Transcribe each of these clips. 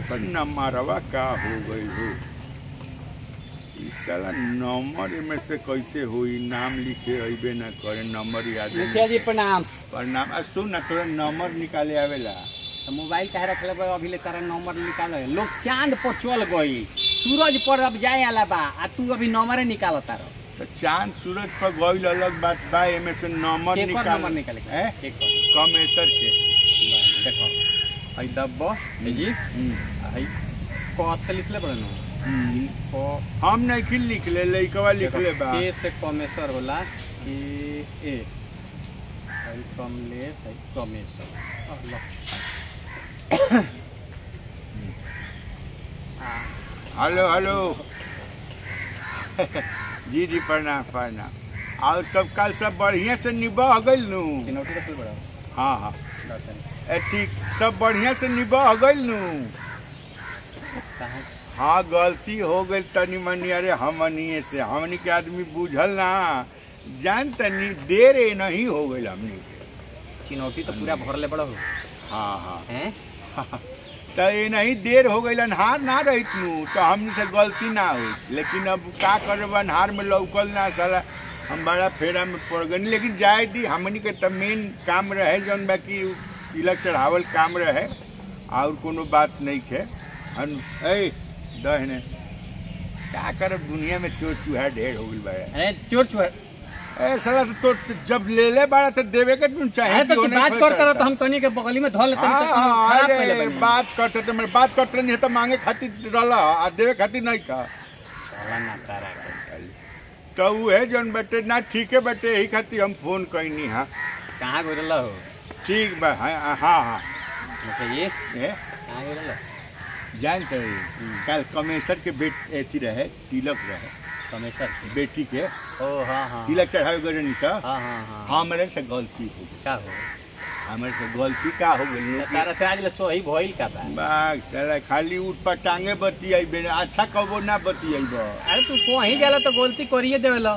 पर नंबरवा का हो गई हो ई साला नंबर में से कैसे होई नाम लिखे अइबे ना करे नंबर याद नहीं। मुखिया जी प्रणाम पर नाम आ सुन ना तोरा नंबर निकाले आवेला तो मोबाइल कहे रखले बा अभी ले तारा नंबर निकाल लोग चांद पर चल गई सूरज पर अब जाए आला बा आ तू अभी नंबरे निकाल तारो तो चांद सूरज पर गइल अलग बात बा एमे से नंबर केकर निकाल नंबर निकाले के? हैं? केकर? कमेसर के देखो हई दब्बो हे जी हम्म, हई क से लिखले बड़े नो हम्म। क हम नहीं किल लिख ले लइकवा लिख ले बा के से कमेसर होला के ए हई कमले हई कमेसर अह, लो हेलो हेलो जी जी प्रणाम प्रणाम और सब काल सब बढ़िया से निभा गइल नु चिनौटी रखले बड़ा हाँ हाँ दर्शन ए ठीक सब बढ़िया से निभा गइल नु कहाँ हाँ गलती हो गई तनी मनी अरे हमनिए से हमनी के आदमी बुझल ना जान तनी देर ए नहीं हो गई हमनी के चिनौटी तो पूरा भरले बड़ा हो हाँ हाँ हैं तो ये नहीं देर हो गई अन्हार ना रही नू तो हमनी से गलती ना हुई लेकिन अब का करे अन्हार में लौकल ना साला हम बड़ा फेरा में पड़ गए लेकिन जाए दी हमनी के तो मेन काम रहे जौन बाकी तिलक चढ़ावल काम रहे और कोनो बात नहीं है हन ए दहने क्या कर दुनिया में चोर चूहा ढेर हो गई बा अरे चोर चोर ए साला तो, तो जब ले ले बाड़ा तो देवे के तुम चाहे अरे तो कि तू ओने बात खोल करता रह करता। तो हम कनी के बगली में धो लेते हाँ, तो हाँ, खराब अरे, पहले बनी बात करते तो मैं बात करते नहीं है तो मांगे खातिर रहला आ देवे खातिर नहीं का चला ना तारा के। तो वो है जौन बेटे ना ठीक है बेटे यही खातिर हम फोन कैनी हाँ कहाँ गई रहा हो ठीक बा हाँ हाँ हाँ मुखिया जी ए, कहाँ गई रहा जानते रही कल कमेसर के बेट एथी रहे तिलक रहे कमेसर की बेटी के ओ हाँ हाँ तिलक चढ़ावे गए नहीं का हाँ हाँ हाँ हमरे से गलती हो गई क्या हो हमरे से गलती का हो गई तो तारा से आज ले सो ही भइल का बा बाग साला खाली उठ पर टांगे बती आई अच्छा कबो ना बती आई अरे तू कहीं जाला तो गलती करिए देवेला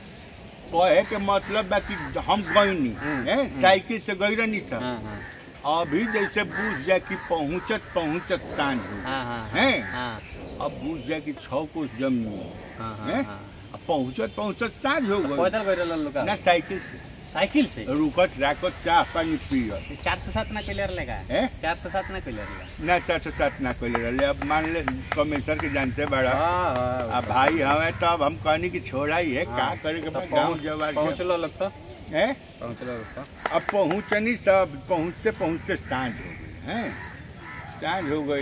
कहे के मतलब बा कि हम गईनी हम्म, हैं साइकिल से गई रहनी सब हाँ हाँ अभी जैसे बुझ जाए कि पहुंचत पहुंचत सांझ हो हाँ हाँ हैं? हाँ अब बुझ जाए कि छह कोस जमीन हाँ हैं? हाँ हाँ अब पहुंचत पहुंचत सांझ हो गई पैदल गई रहा लोग ना साइकिल से साइकिल से रुकत राकत चाह पानी पियत चार सौ सात ना क्लियर लेगा हैं? चार सौ सात ना क्लियर लेगा ना चार सौ सात ना कोई रहे अब मान ले कमिश्नर के जानते बड़ा हाँ हाँ अब भाई हमें तो अब हम कहनी कि छोड़ा ही है का हाँ। करे के तो बा, गाँव पहुंच जवार के- पहुंचलो लोग तो हैं? पहुंचलो लोग तो अब पहुँचनी सब पहुँचते पहुँचते सांझ हो गई हैं सांझ हो गई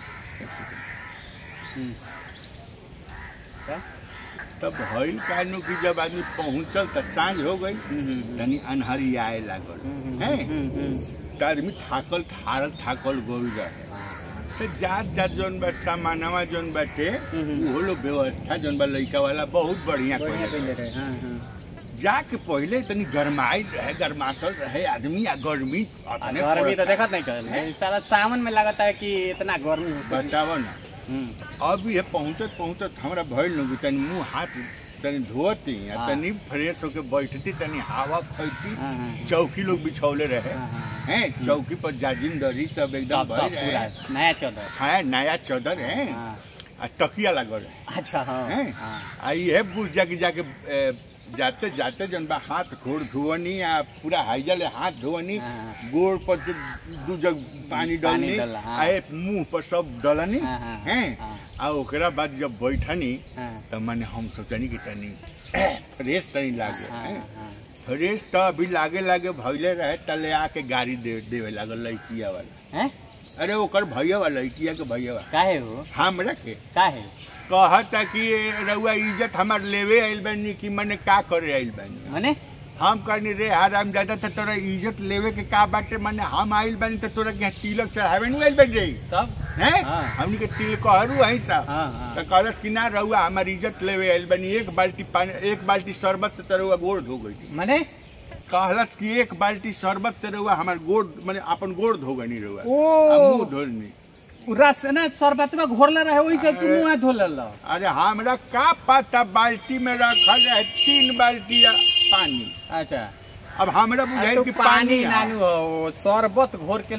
हम्म। क्या? तब भइल कानू कि जब आदमी पहुँचल तो सांझ हो गई हम्म, तनी अन्हरी आए लागल हम्म, हैं हम्म, हम्म। तो आदमी थाकल थारल थाकल गोल रहे तो जात जात जौन बा सामानवा जौन बाटे हम्म। उहो लोग व्यवस्था जौन बा लइका वाला बहुत बढ़िया बढ़िया कइले कइले रहे। रहे हाँ हाँ जाके पहले तनी गरमाइल रहे गरमासल रहे आदमी आ गर्मी आ, अपने गर्मी तो पड़ता। देखत नहीं कर साला सावन में लगता है कि इतना गर्मी होता है बतावो ना हम्म, अब ये पहुँचत पहुँचत हमरा भइल न तनी मुंह हाथ तनी धोती आ हाँ। तनी फ्रेश होके बैठती तनी हवा खैती हाँ, हाँ, चौकी लोग बिछौले रहे हाँ, हाँ। हैं चौकी पर जाजिम दरी सब एकदम सब सब भइल पूरा रहे नया चौदह हाँ नया चौदर है हाँ आ तकिया लागल रहे अच्छा हाँ हैं? हाँ आ ये बुझ जा कि जाके ए, जाते जाते जन बा हाथ घोड़ धुवनी आ पूरा हाइजल हाथ धुवनी हाँ। गोड़ पर से दू जग पानी पानी डलनी डला, हाँ। आ ए मुंह पर सब डलनी हाँ, हाँ, हैं हाँ। आ ओकरा बाद जब बैठनी हाँ तो मैंने हम सोचनी कि तनी फ्रेश तनी लागे हाँ हैं? हाँ फ्रेश तो अभी लागे लागे भइले रहे तले आके गाड़ी दे देवे लागल लड़किया वाला हैं अरे ओकर भैया वाला लड़किया के भैया वाला काहे हो हमरा के काहे कहता कि रउआ इज्जत हमार लेवे आइल बानी कि मने का करे आइल बानी मने हम कहनी रे हराम ज्यादा तो तोरा इज्जत लेवे के का बाटे मने हम आइल बानी तो तोरा के तिलक चढ़ावे नहीं आइल बानी रे तब हैं हाँ। हमनी के तिल कहरू हई सा हाँ हाँ तो कहलस कि ना रउआ हमार इज्जत लेवे आइल बानी एक बाल्टी पानी एक बाल्टी शरबत से तो रउआ गोड़ धो गई मने कहलस कि एक बाल्टी शरबत से रउआ हमार गोड़ माने अपन गोड़ धो गनी रउआ ओ। आ मुंह धोनी उ रस ना शरबत में घोरले रहे वही से तू मुंह धो ले लो अरे हमरा का पता बाल्टी में रखल है तीन बाल्टी पानी अच्छा अब हमरा अरे बुझाई तो कि पानी पानी है। नानू हो शरबत घोर के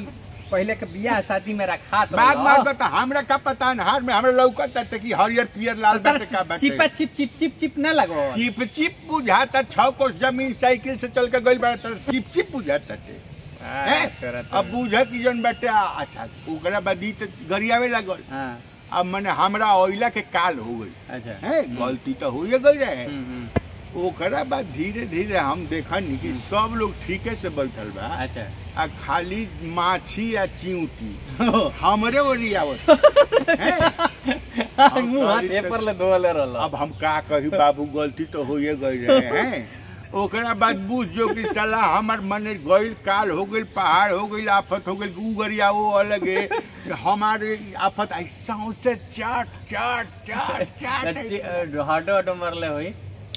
पहले के बियाह शादी में रखात बाग रहल। मार बता हमरा का पता नहार में हमरा लौकत ताटे कि हरियर पियर लाल तो तारा बाटे का बाटे चिपा चिप चिप चिप चिप ना लगो चिप चिप बुझाता छह कोस जमीन साइकिल से चल के गइल बा तर चिप चिप बुझाता टे हैं? अब बुझ की जन बाटे आ- अच्छा ओकरा बाद ई तो गरियावे लागल हाँ अब मने हमरा ओइला के काल हो गई अच्छा है गलती तो हो गई रहे हम्म, हम्म, ओकरा बाद धीरे धीरे हम देखनी कि सब लोग ठीके से बैठल बा अच्छा आ खाली माछी आ चिंटी हमरे ओरी आवत हैं? मुंह हाथ ए पर ले धोले रहल अब हम का कही बाबू गलती तो होइए गई रहे हैं ओकरा बाद बुझ जो कि साला हमर मने गइल काल हो गइल पहाड़ हो गइल आफत हो गइल उगरिया वो अलगे हमारे आफत ऐसा होते चाट चाट चाट चाट हडो हडो मरले होई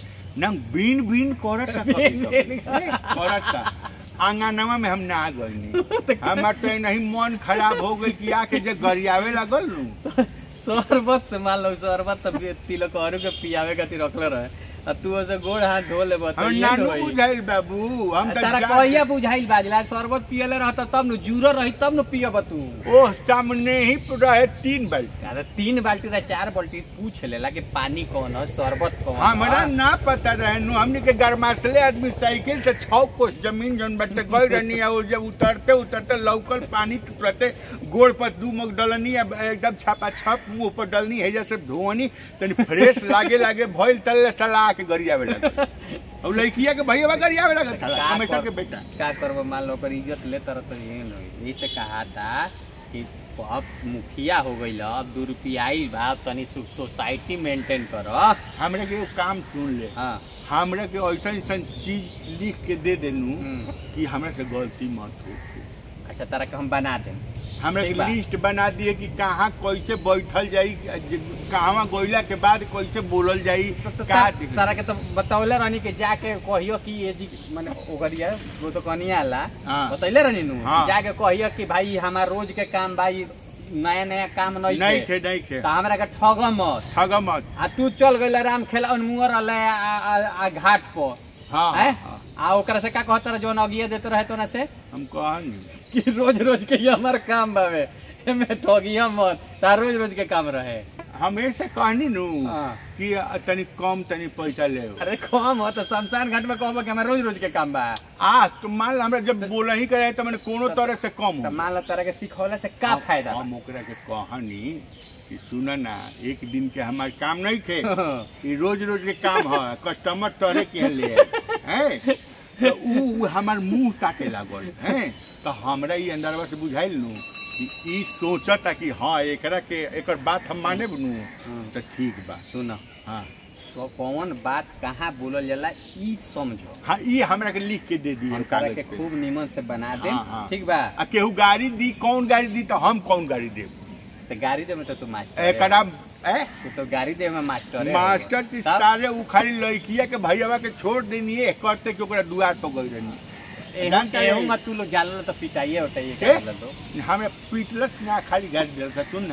ना बीन बीन करत सा कभी बीन कभी। बीन हैं, करत सा आंगनवा में हम ना गइनी हमर तो नहीं मन खराब हो गइल कि आके जे गरियावे लगल नु शरबत से मान लो शरबत सब तिलक औरू के पियावे खातिर रखले रहे आ तू ओसे गोड़ हाथ धो ले बता हम नानू बुझाइल बाबू हम तो तारा जा- कहिया बुझाइल बाजला शरबत पियले रहता तब न जूरो रही तब न पियब तू ओह सामने ही रहे तीन बाल्टी अरे तीन बाल्टी रहे चार बाल्टी पूछ लेला कि पानी कौन है शरबत कौन है। हमरा ना पता रहे नु हमने के गरमासले आदमी साइकिल से छह कोस जमीन जन बटे गई रहनी है और जब उतरते उतरते लौकल पानी तुरते गोड़ पर दू मग डलनी है, एकदम छापा छप मुंह पर डलनी है जैसे धोनी तनी फ्रेश लागे लागे भइल तल्ले सला के गरियावे लगे और लड़किया के भैया गरियावे लगे साला का हमेशा कर- के बेटा का करबो मान लो ओकर इज्जत ले तर तो ये नहीं यही से कहा था कि अब मुखिया हो गई अब दू रुपया आई बा अब तनी सो- सोसाइटी मेंटेन कर हमरे के एगो काम सुन ले हाँ हमरे के ऐसा ऐसा चीज लिख के दे देनू हम्म। कि हमरा से गलती मत हो अच्छा तरह के हम बना दें हमरा ठीक के बा। लिस्ट बना दिए कि कहाँ कैसे बैठल जाई कहाँ गोइला के बाद कैसे बोलल जाई तो का ता- तारा के तो बतौले रहनी कि जाके कहियो कि ये जी माने ओकरिया वो तो कनिया आला हाँ। बतौले रहनी नु हाँ। जाके कहियो कि भाई हमार रोज के काम भाई नया नया काम नहीं नहीं थे थे नहीं थे तो हमरा के ठग मत ठग मत आ तू चल गइल राम खेला मुहर रहले आ, आ, आ घाट पर हाँ हैं? हाँ, आ ओकरा से का कहता रहे जोन अगिए देते रहे तो ना से हम कहनी कि रोज रोज के ये हमार काम बावे एमे ठगिया मत तार रोज रोज के काम रहे हम ऐसे कहनी नु हाँ। कि तनी कम तनी पैसा ले अरे कम हो तो शमशान घाट में कहबो कि हमार रोज रोज के काम बा आ तो मान ला हमरा जब बोला ही करे तो मैंने कोनो तरह से कम तो हो मान लो तरह के सिखौले से का हम- फायदा हम ओकरा के कहनी कि सुन ना एक दिन के हमार काम नहीं थे बा? ई रोज रोज के काम है कस्टमर तोरे के ले हैं तो ऊ हमार मुंह ताके लागल हैं तो हमरा ई अंदरवा से बुझाइल नु कि ई सोचता कि हाँ एकरा के एकर बात हम माने नु तो ठीक बा सुन हाँ सो कौन बात कहाँ बोलल जाला ई समझो हाँ ई हमरा के लिख के दे दिए हम तारा कागज के पे खूब निमन से बना दे हाँ, हाँ। ठीक बा आ केहू गाड़ी दी कौन गाड़ी दी तो हम कौन गाड़ी देब तो गाड़ी दे में तो तू मास्टर है। एकरा ए तू तो गाड़ी दे में मास्टर है। मास्टर की तब सारे उखाड़ी लड़किया के भैया के छोड़ देनी है करते कि ओकरा दुआर पर गई रहनी एहू जानता एहू है? में तू लोग जाला तो पिटाइए उठाइए के? क्या तो हमें पीटलस ना खाली गाड़ी दिल सा सुन ना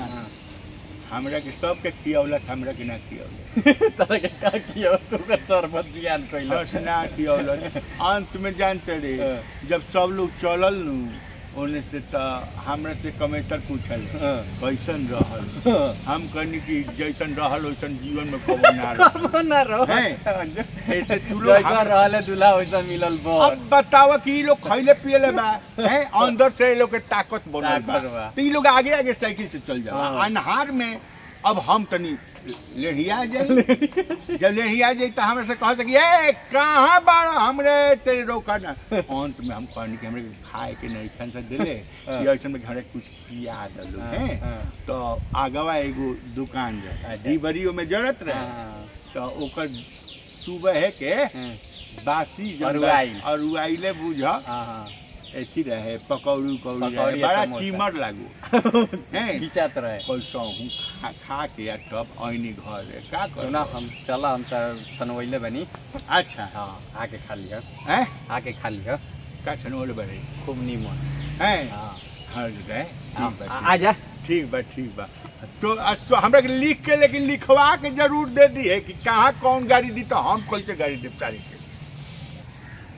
हमरा के सबके खियौलस हमरा के ना खियौलस तरह के का किया तू का शरबत जियान कइलो बस ना खियौलस अंत में जानते रे हाँ। जब सब लोग चलल नु ओने से त हमरा से कमेसर पूछल हाँ। कैसन रहल हम कहनी कि जैसन रहल वैसन जीवन में कबो ना रहल ना रहो हैं? ऐसे तू लोग जैसा हम- रहले दूल्हा वैसा मिलल बर अब बतावा कि ई लोग खैले पियले बा हैं अंदर से ये लोग के ताकत बनल बा ताकत बा। तो ई लोग आगे आगे साइकिल से चल जाओ हाँ। अनहार में अब हम तनी लेढ़िया जाई जब लेढ़िया जाई तो हमरा से कह सकी ए कहाँ बाड़ा हमरे तेरे रोका ना अंत में हम कहनी कि हमरे के खाए के नहीं खान से दिले हाँ। कि ऐसे में घरे कुछ किया दलो हाँ, हैं हाँ। तो आगवा एगो दुकान अच्छा। रहे डीबरियो में जरूरत रहे हाँ, तो ओकर सुबह है के हाँ, बासी जब अरुआइल। अरुआइले बुझ हाँ, हाँ। एथी रहे पकौड़ी उकौड़ी पकौड़ी रहे आ बड़ा समोसा। चीमर लागू हैं खिंचात रहे कैसा हूँ खा, खा के आ तब ऐनी घर है का कर सुना हम चला हम तो छनवैले बनी अच्छा हाँ आके खा लिया हैं आके खा लिया का छनोले बड़े खूब नीमन हैं हाँ हर गए हाँ, ठीक बा आ- आ जा ठीक बा ठीक बा तो अ, तो हमरा के लिख के लेकिन लिखवा के जरूर दे दी है कि कहाँ कौन गाड़ी दी तो हम कैसे गाड़ी दे सारी के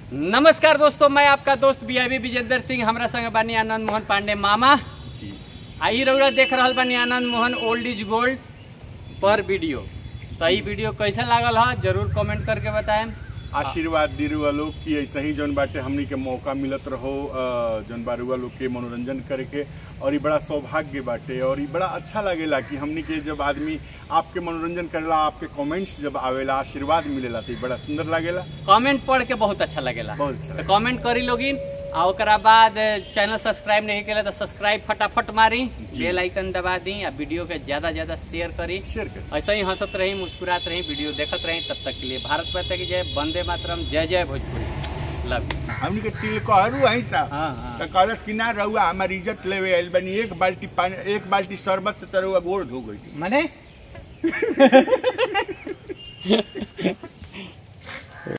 नमस्कार दोस्तों मैं आपका दोस्त बी आई विजेंद्र सिंह हमरा संग बानी आनंद मोहन पांडे मामा जी आई रउरा देख रहल बानी Anand Mohan old is gold पर वीडियो तो ई वीडियो कैसा लागल ह जरूर कमेंट करके बताएं आशीर्वाद दी रुआ लोग कि ऐसा ही जौन बाटे हमनी के मौका मिलत रहो अ, जौन बा रुआ लोग के मनोरंजन करे के और ये बड़ा सौभाग्य बाटे और ये बड़ा अच्छा लगेला कि हमनी के जब आदमी आपके मनोरंजन करेला आपके कमेंट्स जब आवेला आशीर्वाद मिलेला तो ये बड़ा सुंदर लागेला कमेंट पढ़ के बहुत अच्छा लगेला बहुत अच्छा तो कमेंट करी लोगिन आ ओकरा बाद चैनल सब्सक्राइब नहीं केला तो सब्सक्राइब फटाफट मारी बेल आइकन दबा दी आ वीडियो के ज्यादा ज्यादा शेयर करी शेयर कर ऐसे ही हंसत रही मुस्कुरात रही वीडियो देखत रही तब तक के लिए भारत माता की जय वंदे मातरम जय जय भोजपुरी लव यू हमनी के तिल कहरू है साहब हाँ हाँ तो कहलस कि ना रहुआ हमारी इज्जत लेवे आइल बनी एक बाल्टी पानी एक बाल्टी शरबत से तरहुआ गोड़ धो गई मने